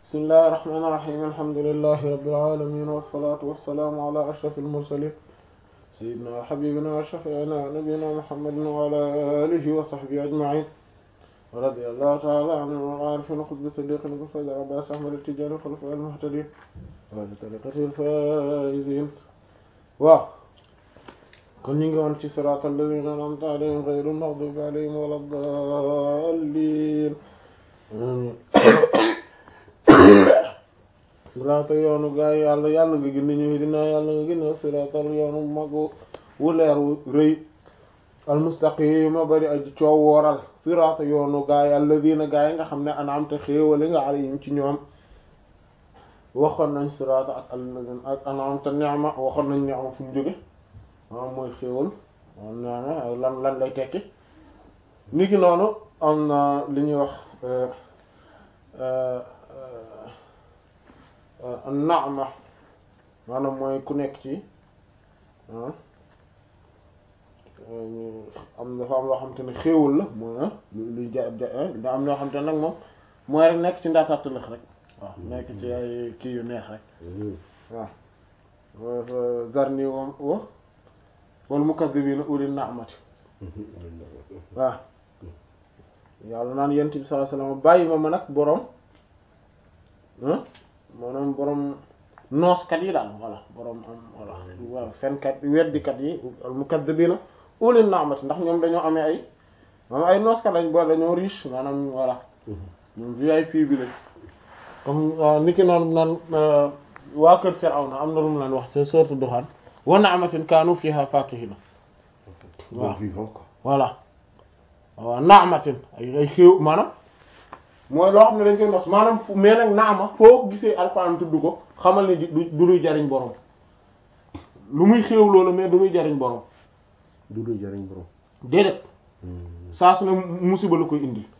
bismillahi irrahmani irrahim alhamdulilahi rabbil alamin wassalatu wassalaamu ala ashrafil mursalin sayyidina wa habibina wa shafi'ina wa nabiyina muhammadin wa ala alihi wa sahbihi ajma'in wa radiyallahu ta'ala anil arifin qutbi siddiqin qusayda abbas ahmad at-tijani khulafa al-muhtadin wa li tariqati al-faizin waaw kon ñu ngi woon ci siraatal lazina an'amta alayhim ghayril maghdubi alayhim walad dallin siraata yoonu gaa yi yàlla yàlla nga gindi ñu dinaa yàlla nga gindi siraatal yoonu mag wu leer wu rëy almustaqima bari aji coow wooral siraata yoonu gaa yi alladina gaa yi nga xam ne an'amta xéewali nga alayhim ci ñoom waxoon nañ siraata ak alladina ak an'amta ni'ma waxoon nañ ni'ma fu mu jóge maanaam mooy xéewal ni'ma lan lan lay tekki niki noonu am na li ñuy wax naama maanaam mooy ku nekk ci am dafa am loo xamante ne xéewal la mooy luy ja da am loo xamante ne nag moom mooy rek nekk ci ndaataatalax rek waaw nekk ci ay kii yu neex rek waaw zarni wam wa wal mukazzibiina ulil naamati waaw yàlla naan yent bi sallallahu alayhi wasallam bàyyi ma ma nag boroom maanaam boroom nooskat yi daal voilà boroom am voilà waaw fenkat weddikat yi al mukazzibiina ulil naamati ndax ñoom dañoo amee ay maanaam ay nooskat lañ boo dañoo riche maanaam voilà ñoom VIP bi lañ comme ni ki noonu naan waa kër Firawna am na lu mu leen wax ci sourate Duxaan wa na'matin kaanu fiihaa faakihiina waaw voilà waaw naamatin ay ay xéew maanaam mooy loo xam ne dañ koy nos maanaam fu mais nag naama foo gisee alxuraan tudd ko xamal ne du du luy jariñ borom lu muy xéew loolu mais du luy jariñ borom. du luy jariñ borom. déedéet. saa su ne musiba la koy indi.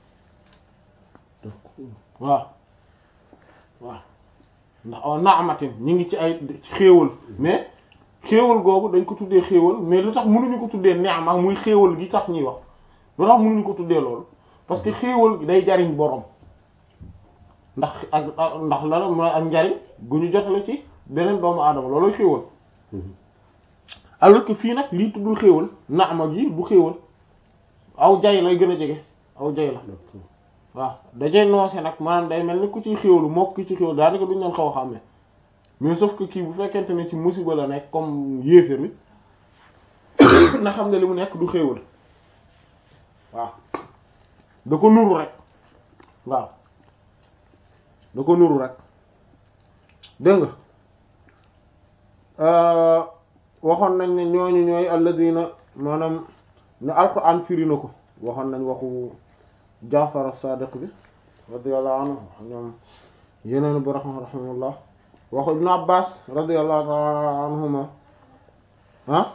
waaw waaw ndax aw naamatin ñu ngi ci ay xéewal mais xéewal googu dañ ko tuddee xéewal mais lu tax mënuñu ko tuddee neema muy xéewal gi tax ñuy wax. lu tax mënuñu ko tuddee loolu parce que xéewal day jariñ borom ndax ak ndax la mooy ak njariñ gu ñu jotale ci beneen doomu aadama looloy xéewal alors que fii nag lii tuddul xéewal naama gi du xéewal aw jay lay gën a jege aw jay la waaw dajay noose nag maanaam day mel ni ku ciy xéewalu moo ki ci xéewal daanaka duñ leen xaw a xàmmee mais sauf que kii bu fekkente ne ci musiba la nekk comme yéeféer mi na xam ne li mu nekk du xéewal waaw da ko nuru rek waaw da ko nuru rek dégg nga waxoon nañ ne ñooñu ñooy alladina maanaam ne alquran firi na ko waxoon nañ waxu Jaafar as-Sadiq bi radiyallahu anhu ñoom yeneen bu rahma rahimahullah waxu Ibn Abbas radiyallahu ta'ala anhuma ah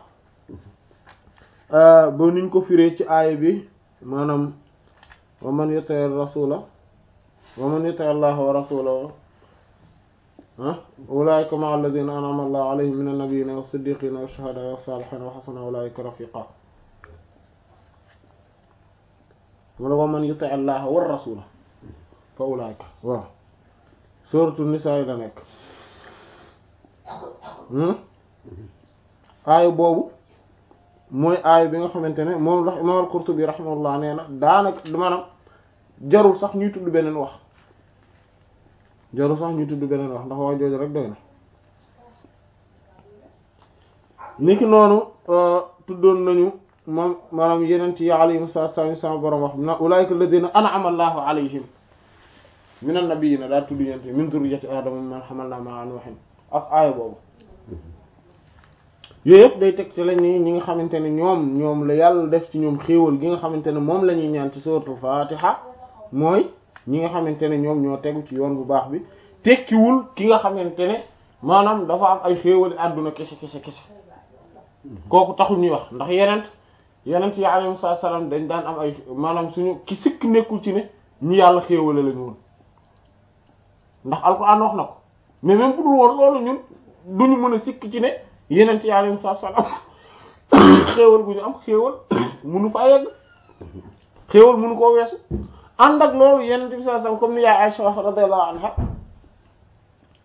ba niñ ko firee ci aaya bi maanaam wa man yuti rasula wa man yuti allaha wa rasulahu ah ulaika ma'a alladhina an'ama allahu alayhim min an-nabiyyina was-siddiqina wash-shuhada'i was-salihina wa hasuna ulaika rafiqa wala wa man yuti allaha wa rasula fa ulaika waaw suratu nisaa yi la nekk aaya boobu mooy aay bi nga xamante ne moom la imam al-Qurtubi rahimahullah nee na daanaka maanaam jarul sax ñuy tudd beneen wax jarul sax ñuy tudd beneen wax ndax wax jooju rek doy na niki noonu tuddoon nañu moom maanaam yeneen ci alayhim salaatu sama borom wax na ulaa'ika alladhina an'ama Allahu alayhim minan nabiyyiina daal tudd ñeent min zurriyyati aadama mimman hamalnaa ma'a nuuhin ak aaya boobu yooyu yëpp day teg ci lañ ni ñi nga xamante ne ñoom ñoom la yàlla def ci ñoom xéewal gi nga xamante ne moom la ñuy ñaan ci suratul fatiha mooy ñi nga xamante ne ñoom ñoo tegu ci yoon bu baax bi tekkiwul ki nga xamante ne maanaam dafa am ay xéewali àdduna kese kese kese kooku taxul ñuy wax ndax yeneen yeneen yi alayhi salaam dañ daan am ay maanaam suñu ki sikk nekkul ci ne ñi yàlla xéewale la ñu woon ndax alxuraan wax na ko mais même bu dul woon loolu ñun duñu mën a sikk ci ne yeneen ci yàlla saa salaam xéewal gu ñu am xéewal munu faa yegg xéewal munu koo weesu ànd ak loolu yeneen bi saa salaam comme ni yaay Aisha wax radiyallahu anha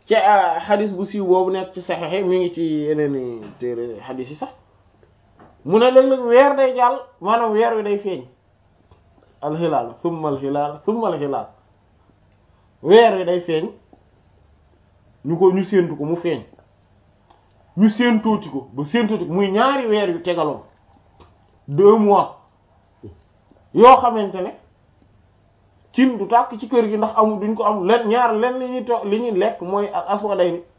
ci xadis bu siiw boobu nekk ci saxexe mi ngi ci yeneen i téere xadis yi sax mu ne léeg-léeg weer day jàll maanaam weer wi day feeñ alxilaal summa alxilaal summa alxilaal weer wi day feeñ ñu ko ñu séentu ko mu feeñ ñu séentooti ko ba séentooti ko muy ñaari weer yu tegaloon deux mois yoo xamante ne cin du tàkk ci kër gi ndax amul duñ ko am len ñaar len li ñuy to li ñuy lekk mooy aswaday ni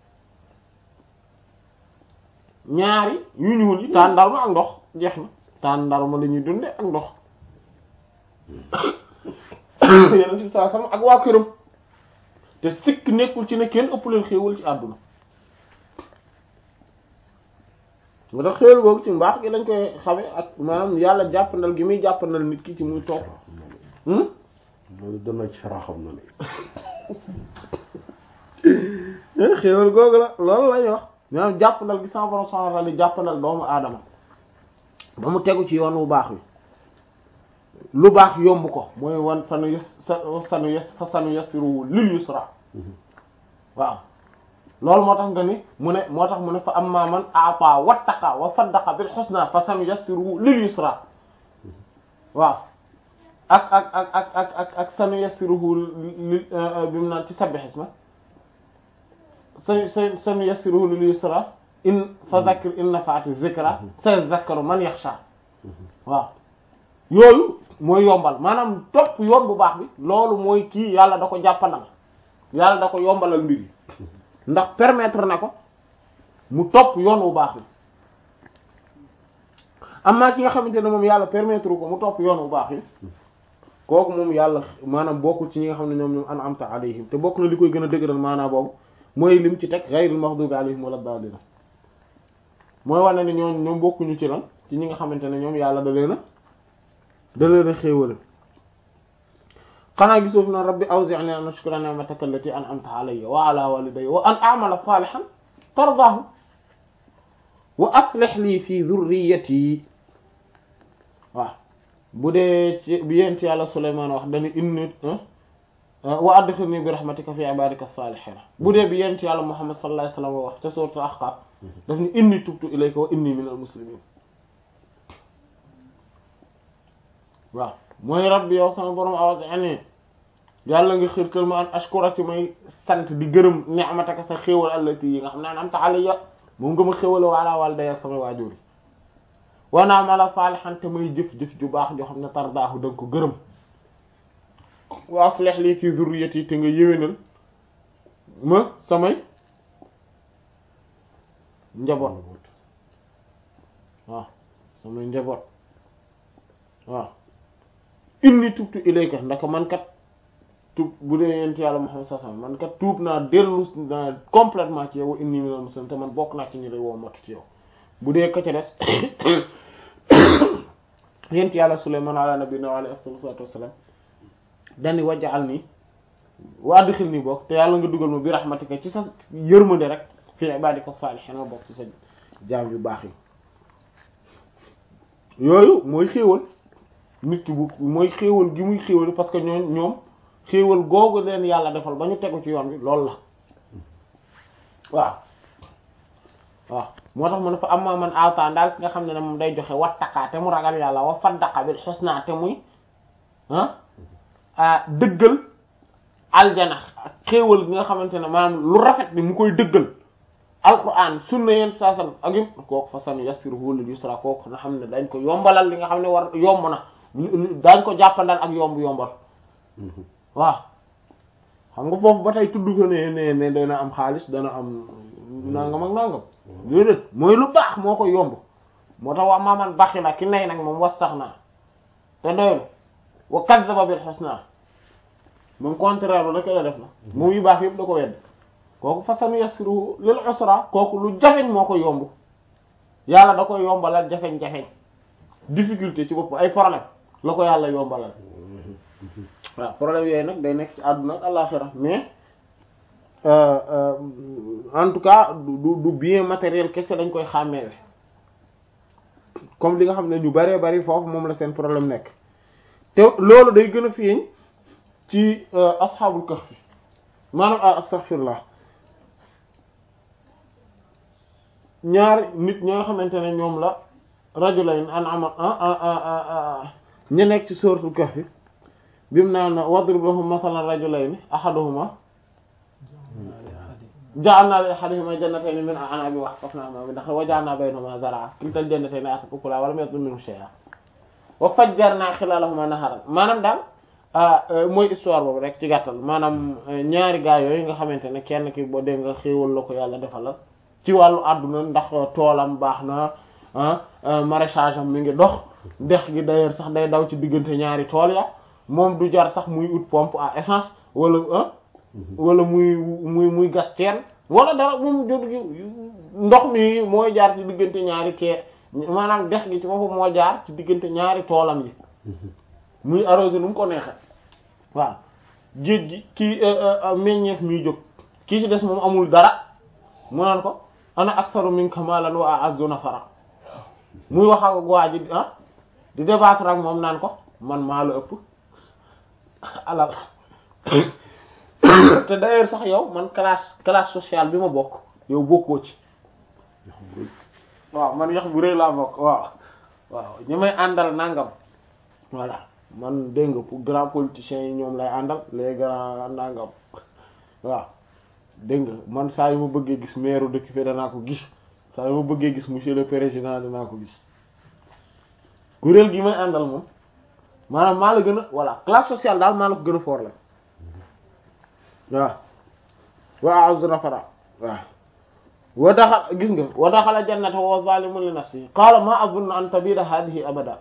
ñaari yu ñuul yi tàndarma ak ndox jeex na tàndarma la ñuy dunde ak ndox yeneen ci saa sama ak waa këram te sikk nekkul ci ne kenn ëpp leen xéewal ci àdduna moo tax xéewal boobu ci mbaax gi lañ koy xame ak maanaam yàlla jàppandal gi muy jàppandal nit ki ci muy toog loolu dana ci sara xam na ne xéewal googu la loolu lañuy wax maanaam jàppandal gi sama borom subhanahu wa ta'ala jàppandal doomu aadama ba mu tegu ci yoon wu baax wi lu baax yomb ko mooy wan sanu yes sanu yes fa sanu yasiru lil yusra waaw loolu moo tax nga ni mu ne moo tax mu ne fa amma man a'ta wattaqa wa saddaqa bil husna fa sanu yasiru lil yusra waaw ak ak ak ak ak ak ak sanu yasiruhu li bi mu naan ci sabbih isma sa sanu yasiruhu lil yusra in fa zakkir in nafa'ati zikra sayazakkaru man yakhsha waaw yooyu mooy yombal maanaam topp yoon bu baax bi loolu mooy kii yàlla da ko jàppandal yàlla da ko yombalal mbir yi ndax permettre na ko mu topp yoon bu baax bi amaa ki nga xamante ne moom yàlla permettre ko mu topp yoon bu baax bi kooku moom yàlla maanaam bokkul ci ñi nga xam ne ñoom ñoom an'amta alayhim te bokk na li koy gën a dëgëral maanaam boobu mooy lim ci teg ghayril maghdubi alayhim wala daalliin mooy wane ne ñoom ñoom bokkuñu ci lan ci ñi nga xamante ne ñoom yàlla da leen a da leen a xéewal xanaa gisoo fi na rabbi awzi'ni an ashkura ni'mataka allati an'amta alayya wa ala walidayya wa an a'mala salihan tardaahu wa aslih li fi dhurriyyati waaw bu dee ci bi yent yàlla Sulaymaan wax dañu inni wa adkhilni bi rahmatika fi ibadika salihin bu dee bi yent yàlla Muhammad sallallahu alayhi wasallam wax te sourate Ahqaf daf ni inni tubtu ilayka wa inni minal muslimin waaw mooy rabbi yow sama borom awzi'ni yàlla nga xirtal ma an ashkura ci may sant di gërëm ni'mataka sa xéewal allati yi nga xam ne an'amta alayya moom nga ma xéewal wa ala walidayya sama waajur yi wa na'mala salihan te may jëf-jëf ju baax joo xam ne tardaahu da nga ko gërëm wa aslih li fi zurriyati te nga yéwénal ma samay njaboot waaw samay njaboot waaw inni tubtu ilayka ndaka man kat tuub bu dee yent yàlla Muhammad sallallahu alayhi wasallam man kat tuub naa dellu naa complètement ci yow inni minal muslimin te man bokk naa ci ñi lay woo matu ci yow bu dee ka ca des yent yàlla Sulaymaan ala nabiyina wa alayhi salaatu wassalaam dani wajjal nii wa adxil nii bokk te yàlla nga dugal ma bi rahmatika ci sa yërmande rek fi ibadika saalihiin ma bokk ci sa jaam yu baax yi yooyu mooy xéewal nit ki bu mooy xéewal gi muy xéewal parce que ñoom ñoom xéewal googu leen yàlla defal ba ñu tegu ci yoon bi loolu la waaw waaw moo tax mu ne fa amma man aata daal ki nga xam ne ne moom day joxe wattaqaa te mu ragal yàlla wa saddaqa bil husna te muy ah dëggal aljana ak xéewal gi nga xamante ne maanaam lu rafet bi mu koy dëggal alquran sunna yeen saasam ak yëpp kooku fa sanu yassiruhu lil yusra kooku nga xam ne dañ ko yombalal li nga xam ne war yomb na dañ ko jàppandal ak yomb yombal waaw xam nga foofu ba tey tudd ko ne ne ne dana am xaalis dana am nangam ak nangam déedéet mooy lu baax moo ko yomb moo tax waa maaman baxi na ki nay nag moom wastaxna te doylu wa kazzaba bil husna moom contraire lu rek la def na moom yu baax yëpp da ko wedd kooku fasanu yassiru lil usra kooku lu jafeñ moo ko yomb yàlla da koy yombalal jafeñ-jafeñ difficulté ci bopp ay problème la ko yàlla yombalal waaw problème yooyu nag day nekk ci àdduna ak àllaxira mais en tout cas du du bien matériel kese dañ koy xàmmeewe comme li nga xam ne ñu bëree bëri foofu moom la seen problème nekk te loolu day gën a feeñ ci asxaabul kahfi maanaam astaghfirullah ñaari nit ñoo xamante ne ñoom la rajulayn an'ama ñu nekk ci suratul kahfi bi mu naan wadrib lahum mathalan rajulayni ahaduhuma ja'alna li ahadihima jannatayni min a'nabin wa hafafnahuma bi nakhil wa ja'alna baynahuma zar'a kiltal jannatayni atat ukulaha wa lam yadlim minhu shay'an wa fajjarna khilalahuma naharan maanaam daal mooy histoire boobu rek ci gàttal maanaam ñaari gaa yooyu nga xamante ne kenn ki boo dégg nga xéewal la ko yàlla defalal ci wàllu àdduna ndax toolam baax na maraîchage am mi ngi dox dex gi d'ailleurs sax day daw ci diggante ñaari tool ya moom du jar sax muy ut pompe à essence wala wala muy muy muy gas teen wala dara moom jot ndox mi mooy jaar ci diggante ñaari kee maanaam dex gi ci boppam moo jaar ci diggante ñaari toolam yi muy arrosé nu mu ko neexee waaw géej gi kii meññeef miy jóg kii ci des moom amul dara mu naan ko ana aktharu minka malan wa a'azzu nafara muy wax ak waa ji ah di débattre ak moom naan ko man maa la ëpp alal te d'ailleurs sax yow man classe classe sociale bi ma bokk yow bokkoo ci waaw man yax bu rëy laa bokk waaw waaw ñi may àndal nangam voilà man dégg nga pour grand politiciens yi ñoom lay àndal les grands nangam waaw dégg nga man saa yu ma bëggee gis maire dëkk fi danaa ko gis saa yu ma bëggee gis monsieur le président danaa ko gis kuréel gi may àndal moom maanaam maa la gën a voilà classe sociale daal maa la ko gën a foor la waaw wa a'udhu nafara waaw wa daxal gis nga wa daxala jannata wa zalimun li nafsihi qala ma azunnu an tabida hadhihi abada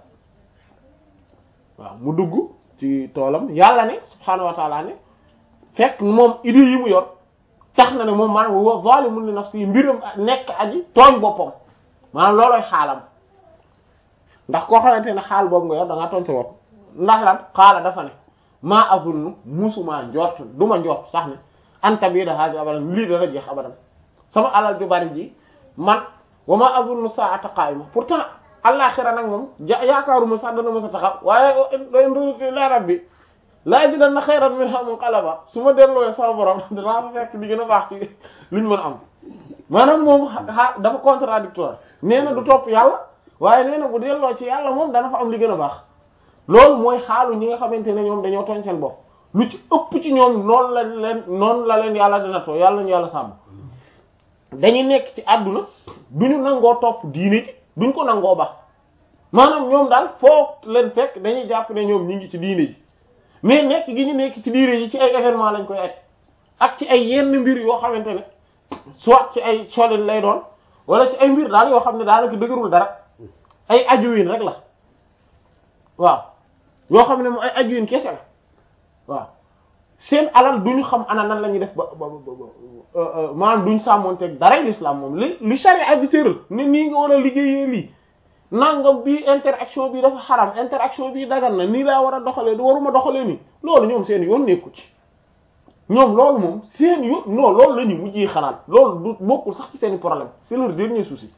waaw mu dugg ci toolam yàlla ne subhaanahu wa ta'ala ne fekk moom idée yi mu yor tax na ne moom maanaam wa zalimun li nafsihi mbiram nekk aji tooñ boppam maanaam loolooy xaalam ndax koo xamante ne xaal boobu nga yor da ngaa tooñ sa bopp ndax lan xaala dafa ne maa azunnu musuma njort du ma njort sax ne an tabida hadhihi abadan lii dana jeex abadan sama alal ju bari ji man wa ma azunnu sa'ata qa'ima pourtant àllaxira nag moom ja yaakaaruma sax dana ma sa taxaw waaye in ruuti ila rabbi la ajidanna khayran minha munqalaba su ma delloo sama borom danaa fa fekk di gën a baax ci liñ mën a am maanaam moom a dafa contradictoire nee na du topp yàlla waaye nee na bu delloo ci yàlla moom dana fa am li gën a baax loolu mooy xaalu ñi nga xamante ne ñoom dañoo tooñ seen bopp lu ci ëpp ci ñoom noonu la leen noonu la leen yàlla dina too yàlla ñu yàlla sàmm dañuy nekk ci àdduna duñu nangoo topp diine ji duñ ko nangoo baax maanaam ñoom daal foog leen fekk dañuy jàpp ne ñoom ñi ngi ci diine ji mais nekk gi ñu nekk ci diine ji ci ay événement lañ koy aj ak ci ay yenn mbir yoo xamante ne soit ci ay colin lay doon wala ci ay mbir daal yoo xam ne daanaka dëgërul dara ay ajuwin rek la waaw yoo xam ne mu ay ajuwin kese la waaw seen alal duñu xam ana nan la ñuy def ba ba ba maanaam duñ sàmmonteeg dara l'islam moom li li charia bi tëral ne nii nga war a liggéeyee lii nangam bi interaction bi dafa xaram interaction bi dagan na nii laa war a doxalee du waruma doxalee nii loolu ñoom seen yoon nekku ci ñoom loolu moom seen yoon non loolu la ñu mujjee xalaat loolu du bokkul sax ci seen problème c'est leur dernier souci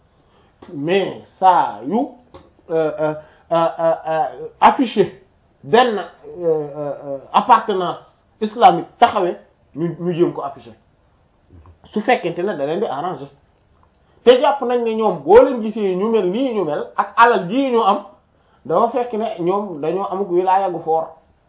mais saa yu affiché benn appartenance islamique taxawee ñu ñu jéem ko affiché su fekkente ne da leen di arranger te jàpp nañ ne ñoom boo leen gisee ñu mel nii ñu mel ak alal ji ñu am dafa fekk ne ñoom dañoo amuk wilaaya gu foor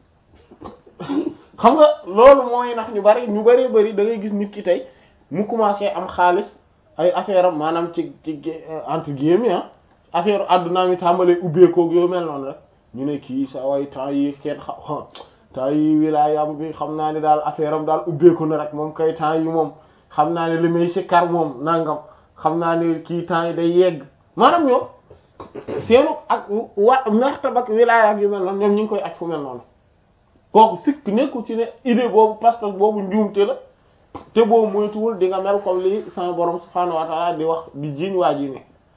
xam nga loolu mooy nax ñu bari ñu bari bari da ngay gis nit ki tey mu commencé am xaalis ay affaire am maanaam ci ci entre guillemets ah affaire addunaa mi tàmbalee ubbeekoog yoo mel noonu rek ñu ne kii sa way temps yi kenn xam temps yi wilaayam bi xam naa ne daal affaire am daal ubbeeku na rek moom kay temps yi moom xam naa ne li may si kar moom nangam xam naa ne kii temps yi day yegg maanaam ñoom seenu ak wa martaba ak wilaaya ak yu mel noonu ñoom ñu ngi koy aj fu mel noonu kooku sikk nekku ci ne idée boobu parce que boobu njuumte la te boobu moytuwul di nga mel comme li sama borom subhaanahu wa ta'ala di wax di jiiñ waa ji ne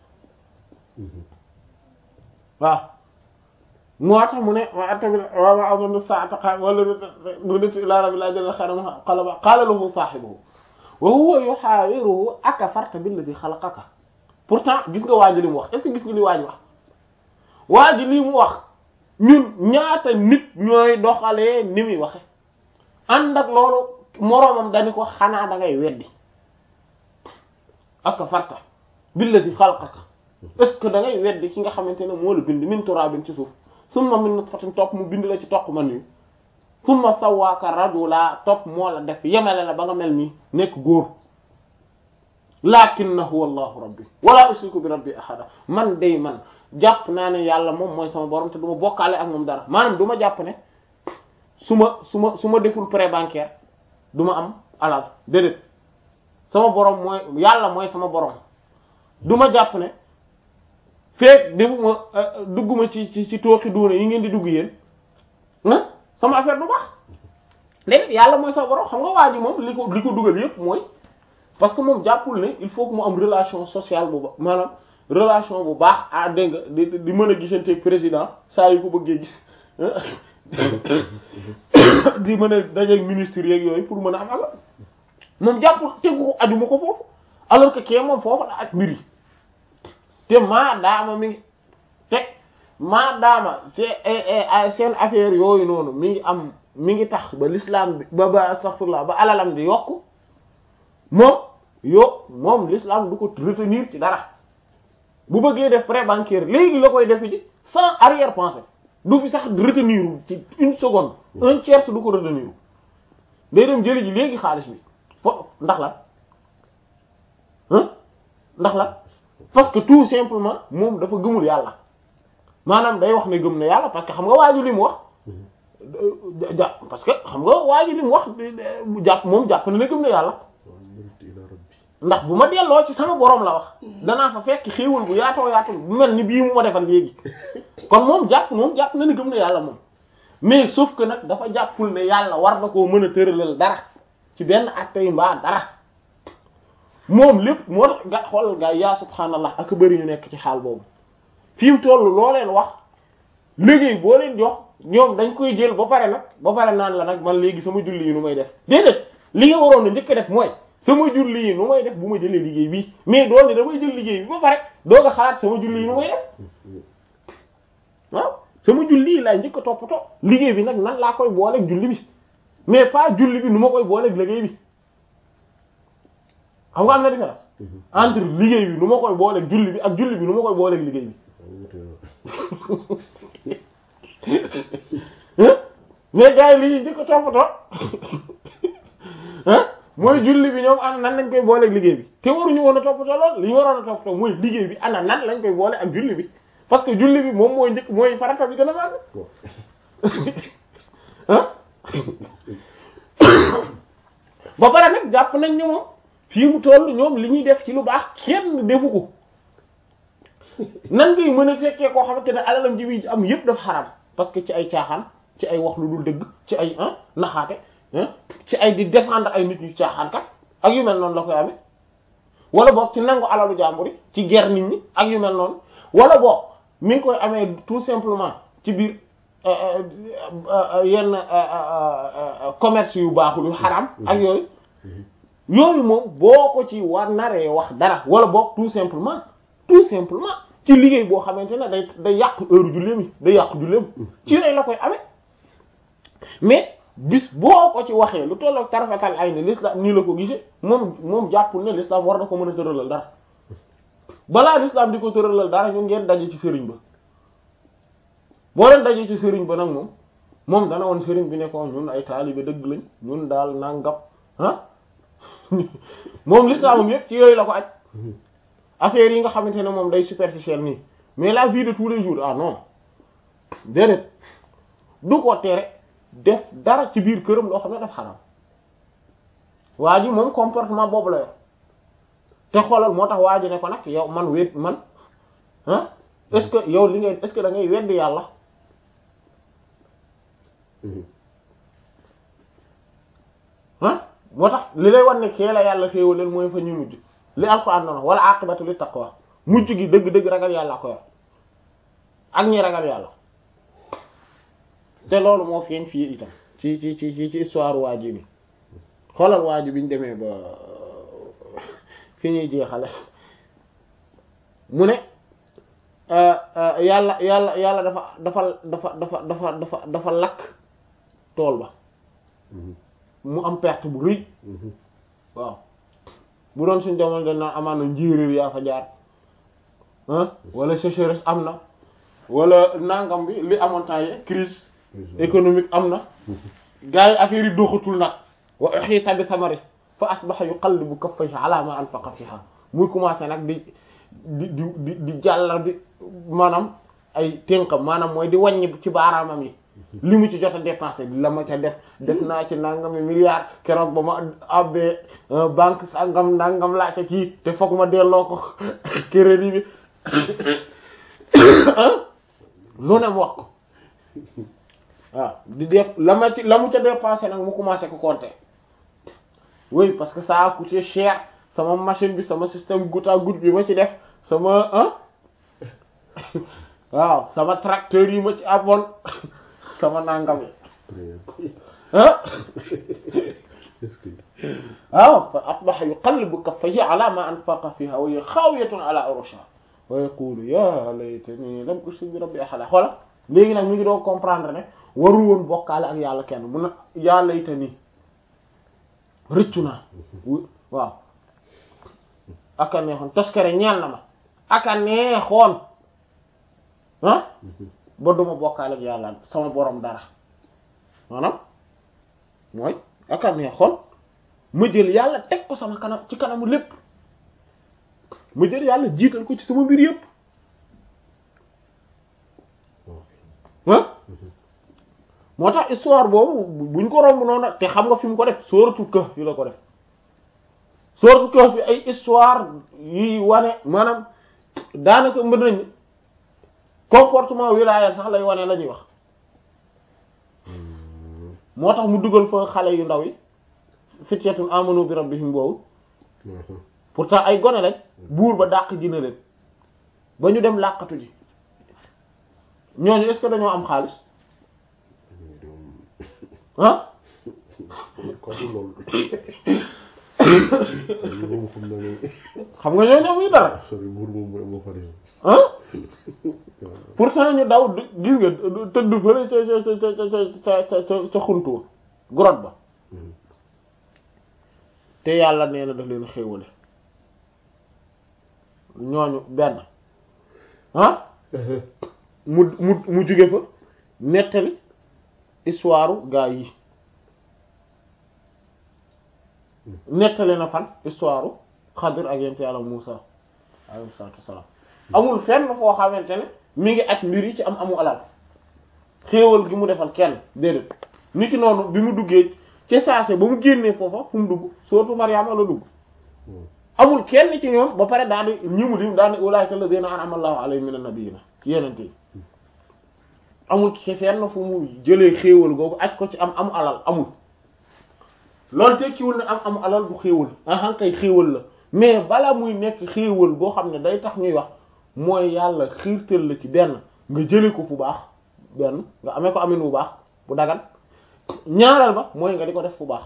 waaw moo tax mu ne wa tamit wa ma azunnu sa'ata qa'ima wala nuditu ila rabbil ajal khayran qalaba qala lahu sahibuhu wa huwa yuhawiruhu akafarta billadhi khalaqaka pourtant gis nga waa ji li mu wax est ce que gis nga li waa ji wax waa ji li mu wax ñun ñaata nit ñooy doxalee ni muy waxe ànd ak loolu moroomam dañu ko xanaa da ngay weddi akafarta billadi xalaqaka est-ce que da ngay weddi ki nga xamante ne moo la bind min turabin ci suuf summa min nutfatin topp mu bind la ci toq man yu summa sawwaaka rajula topp moo la def yemale la ba nga mel nii nekk góor lakinnahu wallahu rabbi wala ushriku bi rabbi ahada man day man jàpp naa ne yàlla moom mooy sama borom te du ma bokkaale ak moom dara maanaam du ma jàpp ne su ma su ma su ma deful prêt bancaire du ma am alal déedéet sama borom mooy yàlla mooy sama borom du ma jàpp ne feek defuma dugguma ci ci ci tooxi duuna yi ngeen di dugg yéen ah sama affaire du baax léegi yàlla mooy sama borom xam nga waa ji moom li ko li ko dugal yépp mooy parce que moom jàppul ne il faut que mu am relation sociale bu baax maanaam relation bu baax ah dégg nga di di mën a gisanteeg président saa yu ko bëggee gis di mën a dajeeg ministre yeeg yooyu pour mën a am alal moom jàppul tegu ko aju ma ko foofu alors que kee moom foofu la ak mbir yi te maa daama mi ngi te maa daama seen affaire yooyu noonu mi ngi am mi ngi tax ba l'islam bi ba ba astaghfirullah ba alalam di yokk moom yo moom l'islam du ko retenir ci dara bu bëggee def prêt bancaire léegi la koy def ji sans arrière pensée du fi sax retenir ci une seconde un tiers du ko retenir day dem jëli ji léegi xaalis bi fo ndax la hein ndax la parce que tout simplement moom dafa gëmul yàlla maanaam day wax ne gëm na yàlla parce que xam nga waaju li mu wax ja parce que xam nga waaju li mu wax jàpp moom jàpp na ne gëm na yàlla ndax bu ma delloo ci sama borom la wax danaa fa fekk xéewal bu yaatoo yaatoo bu mel ni bii mu ma defal léegi kon moom jàpp moom jàpp na ne gëm na yàlla moom mais sauf que nag dafa jàppul ne yàlla war na koo mën a tëralal dara ci benn acte yi mbaa dara moom lépp moo tax nga xoolal gaa yaa subhaanallah ak bëri ñu nekk ci xaal boobu fi mu toll loo leen wax liggéey boo leen jox ñoom dañ koy jël ba pare nag ba pare naan la nag man léegi sama julli yi nu may def déedéet li nga waroon na njëkk a def mooy sama julli yi nu may def bu ma jëlee liggéey bi mais doon ne damay jël liggéey bi ba pare doog a xalaat sama julli yi nu may def waaw sama julli yi laay njëkk a toppatoo liggéey bi nag nan laa koy booleeg julli bi mais pas julli bi nu ma koy booleeg liggéey bi xam nga am na différence entre liggéey bi nu ma koy booleeg julli bi ak julli bi nu ma koy booleeg liggéey bi mais gars yi li ñuy njëkk a toppatoo mooy julli bi ñoom ana nan lañ koy booleeg liggéey bi te waruñu woon a toppatoo lool li ñu waroon a toppatoo mooy liggéey bi ana nan lañ koy boole ak julli bi parce que julli bi moom mooy njëkk mooy farata bi gën a màgg ah ba pare nag jàpp nañ ni moom fii mu toll ñoom li ñuy def ci lu baax kenn defu ko nan ngay mën a fekkee koo xamante ne alalam ji bi am yépp dafa xaram parce que ci ay caaxaan ci ay wax lu dul dëgg ci ay ah naxaate ci ay di défendre ay nit ñu caaxaan kat ak yu mel noonu la koy amee wala boog ci nangu alalu jàmbur yi ci ger nit ñi ak yu mel noonu wala boog mi ngi koy amee tout simplement ci biir yenn commerce yu baaxul yu xaram ak yooyu yooyu moom boo ko ci war naree wax dara wala boog tout simplement tout simplement ci liggéey boo xamante ne day day yàq heure julleem yi day yàq julleem ci yooyu la koy amee mais bis boo ko ci waxee lu tollook tarfatal ay ne l'islam nii la ko gisee moom moom jàppul ne l'islam war na ko mën a tëralal dara balaa l'islam di ko tëralal dara ñu ngeen daje ci sëriñ ba boo leen daje ci sëriñ ba nag moom moom dana woon sëriñ bi ne ko ñun ay taalibe dëgg lañ ñun daal nangam ah moom l'islam yépp ci yooyu la ko aj affaire yi nga xamante ne moom day superficiel nii mais la vie de tous les jours ah non déedéet du ko tere def dara ci biir këram loo xam ne daf xaram waa ji moom comportement boobu la yor te xoolal moo tax waa ji ne ko nag yow man wéet man ah est-ce que yow li ngay est-ce que da ngay weddi yàlla ah moo tax li lay wan ne kee la yàlla xéewaleel mooy fa ñu mujj li alquran noonu wala aqibatu li taqwa mujj gi dëgg-dëgg ragal yàlla ko yor ak ñi ragal yàlla te loolu moo feeñ fii itam ci ci ci ci histoire waa ji bi xoolal waa ji bi ñu demee ba fi ñuy jeexale mu ne yàlla yàlla yàlla dafa dafa dafa dafa dafa dafa dafa lakk tool ba mu am perte bu rëy waaw bu doon suñ jamono dañ naan amaan na njéeréer yaa fa jaar ah wala sécheresse am na wala nangam bi li amoon temps yi crise économique am na gars yi affaire yi doxatul nag wa uhiita bi samari fa asbaha yuqallibu kaffayhi ala ma anfaqa fiha muy commencé nag di di di di di jàllar bi maanaam ay tënkam maanaam mooy di wàññi ci baaraamam yi li mu ci jot a dépensé la ma ca def def naa ci nangami milliards keroog ba ma abbee banque sangam nangam laa ca kii te foog ma delloo ko crédit bi lu ne mu wax ko waaw di def la ma ci la mu ca dépensé nag mu commencé ko compter oui parce que ça a coûté cher sama machine bi sama système goutte à goutte bi ma ci def sama ah waaw sama tracteur yi ma ci amoon sama nangam yi ah est-ce que waaw fa asbaha yuqallibu kaffayhi ala ma anfaqa fiha wa hiya khawiyatun ala urushiha wa yaqulu ya laytani lam ushrik bi rabbi ahada xoola léegi nag mi ngi doo comprendre ne warul woon bokkaale ak yàlla kenn mun na ya laytani rëccu naa waaw aka neexoon toskere ñeel na ma aka neexoon ah ba duma bokkaale ak yàlla sama borom dara maanaam mooy aka neexoon ma jël yàlla teg ko sama kanam ci kanamu lépp ma jël yàlla jiital ko ci sama mbir yépp ah moo tax histoire boobu buñ ko romb noonu te xam nga fi mu ko def sóoratu Kahf fi la ko def sóoratu Kahf fi ay histoire yi wane maanaam daanaka mën nañ comportement wilaaya sax lay wane la ñuy wax moo tax mu dugal fa xale yu ndaw yi fityatun amanu bi rabbihim boobu pourtant ay gone lañ buur ba dàq ji na leen ba ñu dem làqatu ji ñooñu est-ce que dañoo am xaalis ah comme loolu moom xam na ne xam nga ñooñu amuñu dara sori buur moom mooy moo xarit ah pourtant ñu daw du- gis nga tëdd fële ca ca ca ca ca ca ca xuntuwa grotte ba te yàlla nee na daf leen xéewale ñooñu benn ah mu mu mu jóge fa nettali histoire gaa yi nettali na fan histoire Xadir ak yent yàlla Muusa alayhi salaatu wassalaam amul fenn foo xamante ne mi ngi aj mbir yi ci am amu alal xéewal gi mu defal kenn déedéet nit ki noonu bi mu duggee ci saase ba mu génnee foofa fu mu dugg surtout Mariama la dugg amul kenn ci ñoom ba pare daal di ñi mu lim daal di ulaa'ika allaziina an'ama Allahu alayhim mina nabiyyiina ci yenente yi amul ci fenn fu mu jëlee xéewal googu aj ko ci am amu alal amul loolu tekkiwul ne am amu alal du xéewal ah kay xéewal la mais bala muy nekk xéewal boo xam ne day tax ñuy wax mooy yàlla xiirtal la ci benn nga jëlee ko fu baax benn nga amee ko amin bu baax bu dagan ñaareel ba mooy nga di ko def fu baax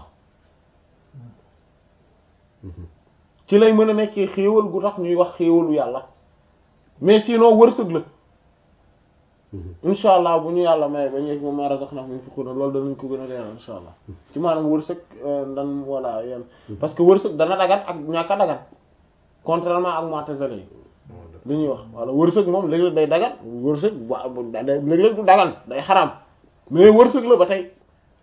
ci lay mën a nekkee xéewal gu tax ñuy wax xéewalu yàlla mais sinon wërsëg la insha allah bu ñu yàlla may ba ñu yegg moom maa razaqnahum yunfiquna loolu danañ ko gën a leeral insha allah ci maanaam wërsëg ndan wala yenn parce que wërsëg dana dagan ak ñàkk a dagan contrairement ak mu'tazila yi li ñuy wax wala wërsëg moom léeg-léeg day dagan wërsëg ba léeg-léeg du dagan day xaraam mais wërsëg la ba tey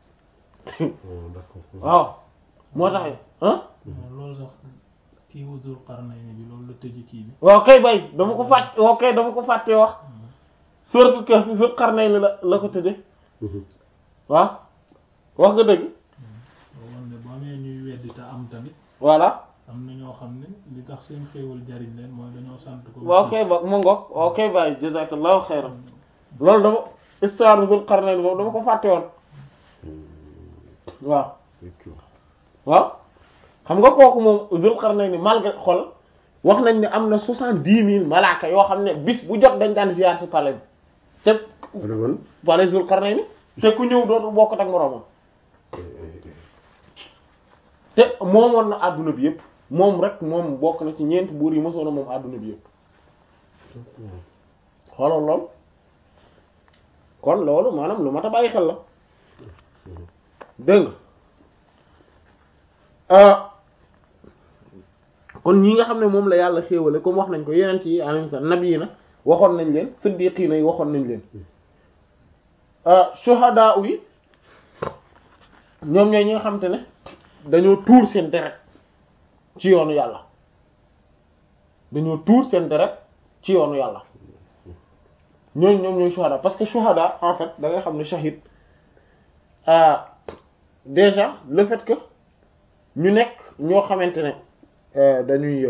waaw moo tax ah loolu sax kii wu Zul Qarnayni bi loolu la tëj kii bi waaw kay bay dama ko fàtte waaw kay dama ko fàtte wax suratul Kahf Zul Qarnayni la la ko tëje waaw wax nga dëgg woon ne boo amee ñuy weddi te am tamit voilà am na ñoo xam ne li tax seen xéewal jariñ leen mooy dañoo sant ko waaw kay ba mu ngoog waaw kay bay jazakallahu xayran loolu dama histoire Zul Qarnayni boobu dama ko fàtte woon waaw waaw xam nga kooku moom Zul Qarnayni malgré xol wax nañ ne am na soixante-dix mille malaaka yoo xam ne bis bu jot dañ daan ziyaar ci palais bi te man palais Zul Qarnayni te ku ñëw dootu bokk ak moroomam te moomoon na àdduna bi yëpp moom rek moom bokk na ci ñeent buur yi mosoon na moom àdduna bi yëpp xoolal lool kon loolu maanaam lu mat a bàyyi xel la dégg nga kon ñi nga xam ne moom la yàlla xéewale comme wax nañ ko yeneen ci alayhi salaam nabi yi na waxoon nañ leen siddiqiina yi waxoon nañ leen shuhadaa yi ñoom ñooy ñi nga xam te ne dañoo tuur seen deret ci yoonu yàlla dañoo tuur seen deret ci yoonu yàlla ñooñu ñoom ñooy shuhada parce que shuhada en fait da ngay xam ne shahid déjà le fait que ñu nekk ñoo xamante ne dañuy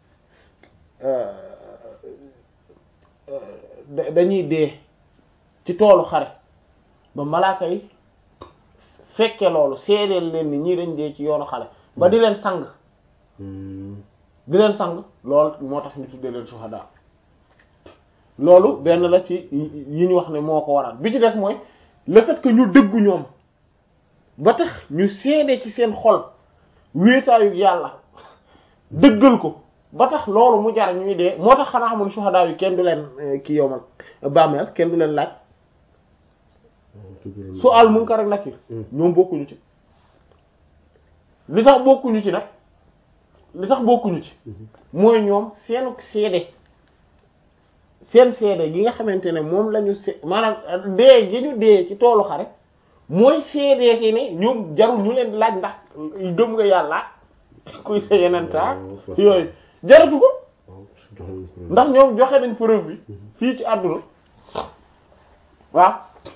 dañuy dee ci toolu xare ba malaaka yi fekke loolu seedeel leen ni ñii dañ dee ci yoonu xare ba di leen sang di leen sang loolu moo tax ñu tuddee leen shuhada loolu benn la ci yi ñu wax ne moo ko waral bi ci des mooy le fait que ñu dëggu ñoom ba tax ñu seede ci seen xol wéetaayu yàlla dëggal ko ba tax loolu mu jar ñuy dee moo tax xanaa xamul shuhada yi kenn du leen ki yowmal bàmmeel kenn du leen laaj su al munkar ak nakir ñoom bokkuñu ci li tax bokkuñu ci nag li tax bokkuñu ci mooy ñoom seenu seede seen seede gi nga xamante ne moom la ñu se maanaam dee gi ñu dee ci toolu xare mooy seede si ne ñoom jarul ñu leen laaj ndax gëm nga yàlla kuy sa yeneen taa yooyu jaratu ko ndax ñoom joxe nañ preuve bi fii ci àdduna waaw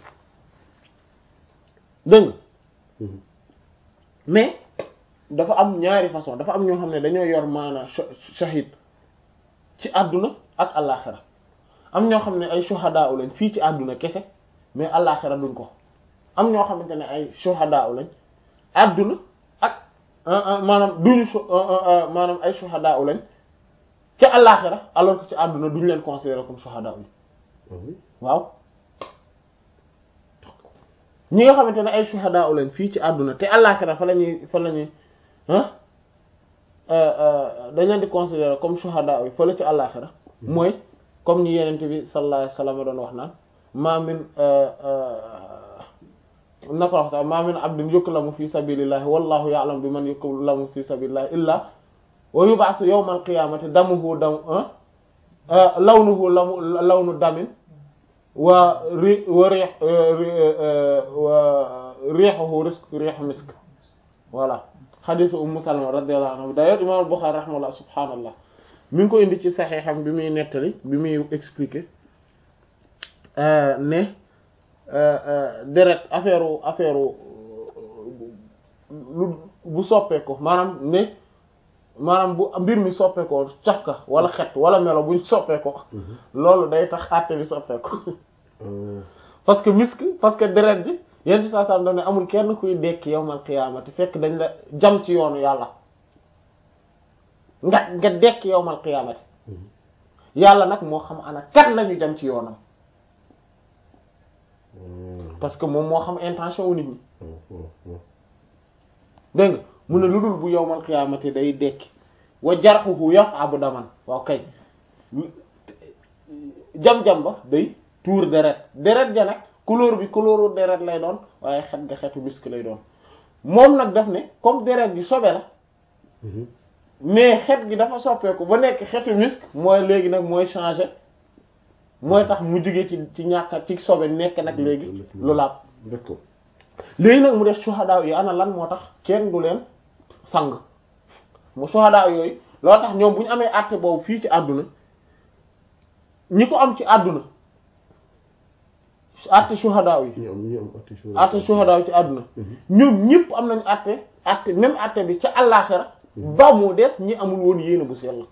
dëgg mais dafa am ñaari façon dafa am ñoo xam ne dañoo yor maana shahid ci àdduna ak àllaaxira am ñoo xam ne ay shuhadaa lañ fii ci àdduna kese mais àllaaxira duñ ko am ñoo xamante ne ay shuhadaa lañ àdduna ak maanaam duñu maanaam ay shuhadaa lañ ca àllaaxira alors que ci àdduna duñ leen considérer comme shuhadaa yi waaw ñi nga xamante ne ay shuhadaa lañ fii ci àdduna te àllaaxira fa lañuy fa lañuy ah dañ leen di considérer comme shuhadaa yi fa la ci àllaaxira mooy comme ñi yenente bi sallallahu alayhi wasallam doon wax naan ma min nako waxta ma min abdin yuklamu fi sabilillahi wallahu ya'lamu bi man yuklamu fi sabilillahi illa wa yub'athu yawmal qiyamati damuhu dam lawnuhu lamu lawnu damin wa ri wa rih wa rihuhu risk rih misk voilà hadith ummu salama radiyallahu anha d'ailleurs imam al-Bukhari rahimahullah subhanallah mi ngi ko indi ci saxeexam bi muy nettali bi muy expliquer ne deret affaire affaire lu bu soppeeku maanaam ne maanaam bu mbir mi soppeekoo cafka wala xet wala melo buñ soppeekoo loolu day tax àtte bi soppeeku parce que misk parce que deret bi yenn saa saa ne amul kenn kuy dekk yawmal qiyaamati fekk dañ la jam ci yoonu yàlla nga nga dekk yawmal qiyaamati yàlla nag moo xam ana kat lañu jam ci yoonam parce que moom moo xam intention wu nit ñi dégg nga mu ne lu dul bu yawmal qiyaamati day dekki wa jarxuhu yas'abu daman waaw kay jam-jam ba day tuur deret deret ja nag couleur bi couleuru deret lay doon waaye xet nga xetu misk lay doon moom nag daf ne comme deret gi sobe la mais xet gi dafa soppeeku ba nekk xetu misk mooy léegi nag mooy changer mooy tax mu jóge ci ci ñàkk ci sobe nekk nag léegi lu laab d'accord léegi nag mu def suhadaa yi ana lan moo tax kenn du leen sang mu suhadaa yooyu loo tax ñoom bu ñu amee àtte boobu fii ci àdduna ñi ko am ci àdduna àtte suhadaa yi ñu am ñu am atti àtte suhadaa yi ci àdduna ñoom ñëpp am nañu àtte àtte même àtte bi ca àllaaxira ba mu des ñi amul woon yéene bu sell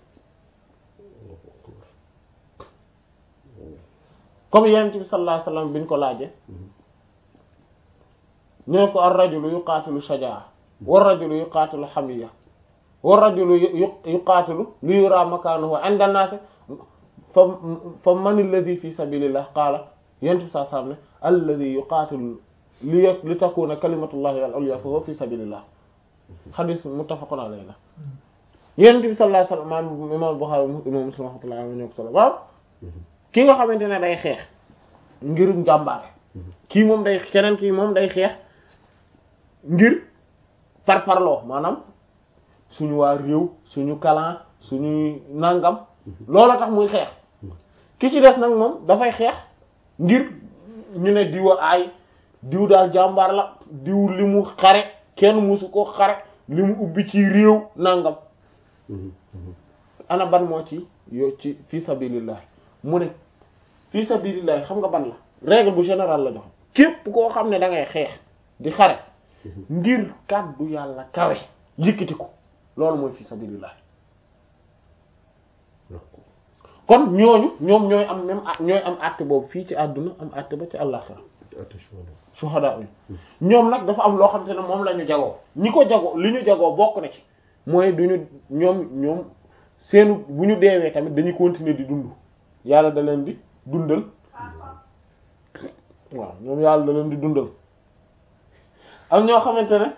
comme yonent bi sallallahu alayhi wasallam bi ñu ko laaje ñu ne ko ar rajulu yuqaatilu shajaa war rajulu yuqaatilu hamiya war rajulu yuqaatilu li yura makaanuhu inda an-naas fa fa man alladhi fi sabilillah qaala yonent bi sallallahu alayhi wasallam ne alladhi yuqaatilu li li takuna kalimatullahi al-ulya fa huwa fi sabilillah xadis muttafaqun alayhi la yonent bi sallallahu alayhi wasallam imam Bukhari imam Muslim rahmatullahi alayhi ñoo ko solo waaw ki nga xamante ne day xeex ngir njàmbaare kii moom day keneen kii moom day xeex ngir par parloo maanaam suñu waa réew suñu clan suñuy nangam loolu tax muy xeex ki ci des nag moom dafay xeex ngir ñu ne diw a aay diw daal jàmbaar la diw li mu xare kenn musu ko xare li mu ubbi ci réew nangam ana ban moo ci yo ci fi sabilillah mu ne fi sabilillah xam nga ban la règle bu général la jox képp koo xam ne da ngay xeex di xare ngir kàddu yàlla kawe yëkkati ko loolu mooy fi sabilillah kon ñooñu ñoom ñooy am même ñooy am àtte boobu fii ci àdduna am àtte ba ci àllaxira shuhada yi ñoom nag dafa am loo xam te ne moom la ñu jagoo ñi ko jagoo li ñu jagoo bokk na ci mooy du ñu ñoom ñoom seenu bu ñu deewee tamit dañuy continuer di dund yàlla da leen di dundal waaw ñoom yàlla da leen di dundal am ñoo xamante ne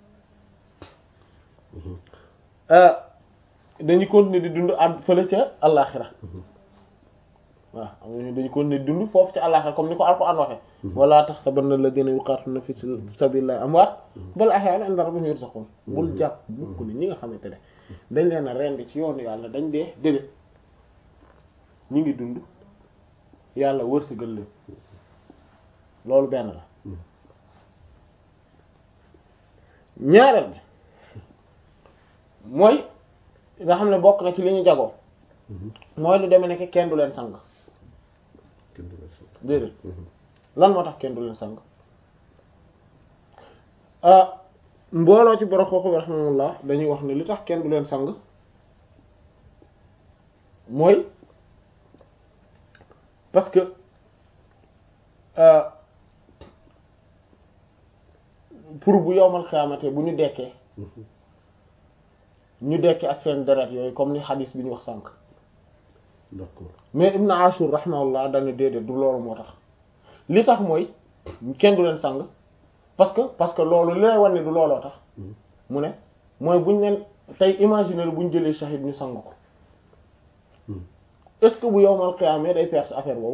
dañuy continuer di dund ak fële ca àllaxira waaw am nañu dañu continuer di dund foofu ca àllaxira comme ni ko Alxuraan waxe wala tahsabanna alladhina yuqatiluna fi sabilillahi amwaat bal ahyaa'un 'inda rabbihim yurzaqun bul jàpp mukk ni ñi nga xamante ne dañ leen a rendi ci yoonu yàlla dañ dee déedéet ñu ngi dund yàlla wërsëgal leen loolu benn la ñaareel bi mooy nga xam ne bokk na ci li ñu jagoo mooy lu demee nekk kenn du leen sang déedéet lan moo tax kenn du leen sang mbooloo ci borom xooxu bi rahmanullah dañuy wax ne li tax kenn du leen sang mooy parce que pour bu yowmal xiyaamate bu ñu dekkee ñu dekkee ak seen deret yooyu comme ni xadis bi ñu wax sànq d'accord mais Ibn Ashur rahimahullah dañu déedéet du loolu moo tax li tax mooy kenn du leen sang parce que parce que loolu li lay wan ne du looloo tax mu ne mooy buñ leen tey imaginer bu ñu jëlee shahid ñu sang ko est-ce que bu yowmal qiyaama day perte affaire boobu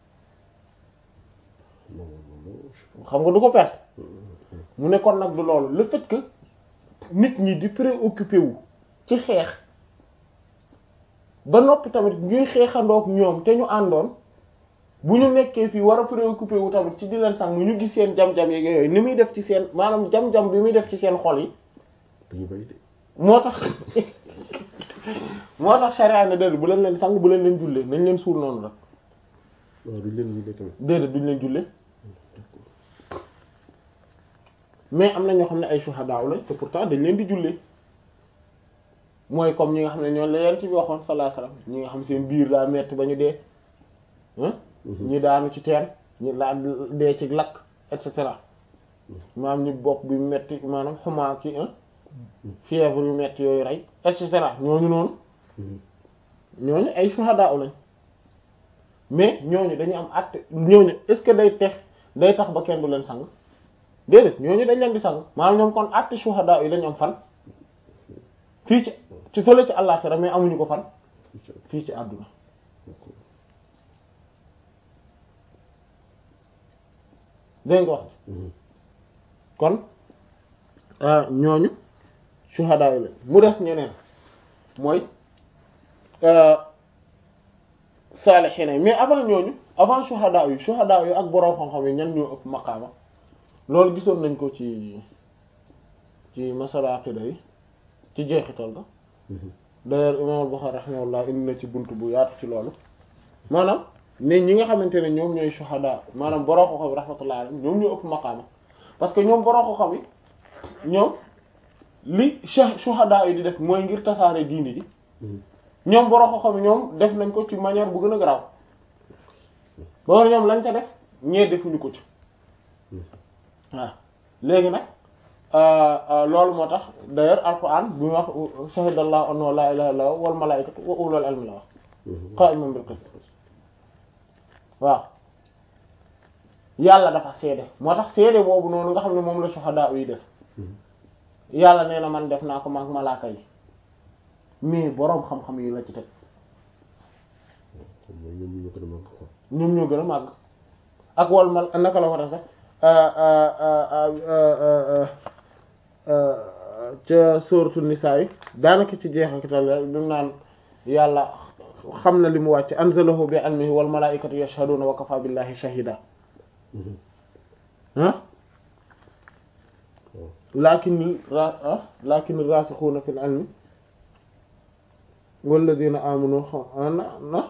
xam nga du ko perte mu ne kon nag du loolu le fait que nit ñi di préoccupé wu ci xeex ba noppi tamit ñuy xeexandoog ñoom te ñu àndoon bu ñu nekkee fii war a préoccupé wu tamit ci di leen sang ñu gis seen jam-jam yeeg yooyu ni muy def ci seen maanaam jam-jam bi muy def ci seen xol yi dañu bay de moo tax moo tax sharia ne déedéet bu leen leen sang bu leen leen jullee nañ leen suul noonu rek waaw duñ leen jullee tamit déedéet duñ leen jullee mais am na ñoo xam ne ay shuhada lañ te pourtant dañ leen di jullee mooy comme ñi nga xam ne ñoo la leen ci bi waxoon sallallahu alayhi wasallam ñi nga xam seen biir daa metti ba ñu dee ah ñi daanu ci teen ñi laa dee ci lakk et cetera maam ñi bopp bi metti maanaam xumaa ki fièvre yu metti yooyu rey et cetera ñooñu noonu ñooñu ay shuhada lañ mais ñooñu dañu am at ñooñu est-ce que day tex day tax ba kenn du leen sang déedéet ñooñu dañ leen di sang maanaam ñoom kon àtte shuhada yi dañu am fan fii ci ci fële ci àllaxira mais amuñu ko fan fii ci àdduna dégg nga wax kon ñooñu shuhada yi la mu des ñeneen mooy saalihiina mais avant ñooñu avant shuhada yi shuhada yi ak boroom xam-xam yi ñan ñoo ëpp maqaama loolu gisoon nañ ko ci ci masala aqida yi ci jeexital ga d'ailleurs imam al-Bukhari rahimahullah indi na ci bunt bu yaatu ci loolu maanaam ne ñi nga xamante ne ñoom ñooy shuhada maanaam borom xam-xam yi rahmatullah alayhim ñoom ñoo ëpp maqaama parce que ñoom borom xam-xam yi ñoom li shuhada yi di def mooy ngir tasaare diini ji ñoom borom xam-xam yi ñoom def nañ ko ci manière bu gën a garaaw loolu ñoom lañ ca def ñee defuñu ko ci waaw léegi nag loolu moo tax d'ailleurs alquran bi mu wax shahidallahu annahu la ilaha illa huwa wal malaikatu wa ulul ilmi la wax qa'iman bil qist waaw yàlla dafa seede moo tax seede boobu noonu nga xam ne moom la shuhada yi def yàlla nee na man def naa ko maak malaaka yi mais boroom xam-xam yi la ci teg ñoom ñoo gën a màgg quoi ñoom ñoo gën a màgg ak wal mal naka la ko def sax ca sóoratu nisaa yi daanaka ci jeexakital rek bi mu naan yàlla xam na li mu wàcc anzalahu bi ilmihi wal malaa'ikatu yashhaduna wa kafa billahi shahida ah lakin ra lakin rasixuuna fil ilmi walladina amanu na na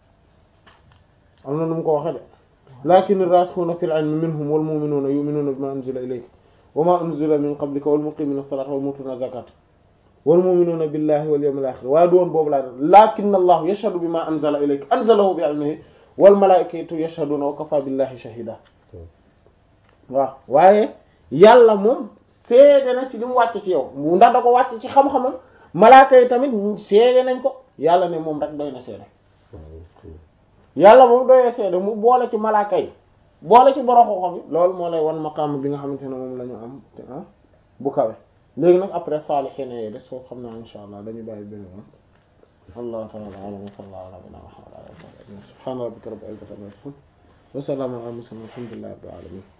am na nu mu ko waxe de lakin rasixuuna fil ilmi minhum wal mu'minuuna yu'minuuna bima unzila ilayka wa ma unzila min qablika wal muqimina salata wal mutuna zakata wal mu'minuuna billahi wal yawmil akhir waaye du woon boobu laa def lakin allahu yashhadu bima anzala ilayka anzalahu bi ilmihi wal malaa'ikatu yashhaduna wa kafa billahi shahida waaw waaye yàlla moom seede na ci li mu wàcc ci yow ndax da ko wàcc ci xam-xamam malaaka yi tamit seede nañ ko yàlla ne moom rek doy na seede yàlla moom doyee seede mu boole ci malaaka yi boole ci boroxo xam yi loolu moo lay wan maqaam bi nga xamante ne moom la ñu am te ah bu kawe léegi nag après saalihiin yi des soo xam naa insha allah dañu bàyyi benn yoon allahu ta'ala a'lam wa sallallahu ala nabiyyina muhammad subhana rabbika rabbil izzati amma yasifun wa salamun ala al mursalin walhamdulillahi rabbil alamin